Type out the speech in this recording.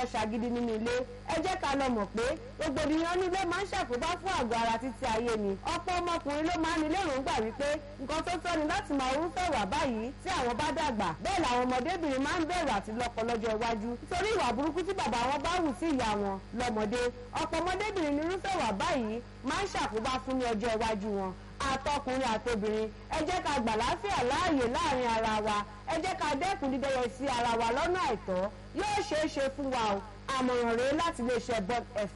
fọkọ ṣàgídí nínú ilé ẹ jẹ́ ká lọ mọ̀ pé rògbòdìyàn nílé máa ń ṣàkóbá fún àgọ́ ara títí ayé ni ọ̀pọ̀ ọmọkùnrin ló máa ń nílé èròǹgbà wípé nǹkan tó tọ́ ni láti máa rúfẹ́ wà báyìí tí àwọn bá dàgbà bẹ́ẹ̀ làwọn ọmọdébìnrin máa ń bẹ̀rù àti lọ́kọ lọ́jọ́ iwájú nítorí ìwà burúkú tí bàbá wọn bá wù sí ìyá wọn lọ́mọdé ọ̀pọ̀ ọmọdébìnrin ní irúfẹ́ wà báyìí máa ń ṣàkóbá fún ní ọjọ́ iwájú wọn àtọkùnrin àtobìnrin ẹ jẹ́ ká gbà láfíà láàyè láàrin ara wa ẹ jẹ́ ká dẹ́kun dídẹ́yẹ sí ara wa lọ́nà àìtọ́ yóò ṣeé ṣe fún wa o àmọ̀ràn rèé láti lè ṣe bọ́d f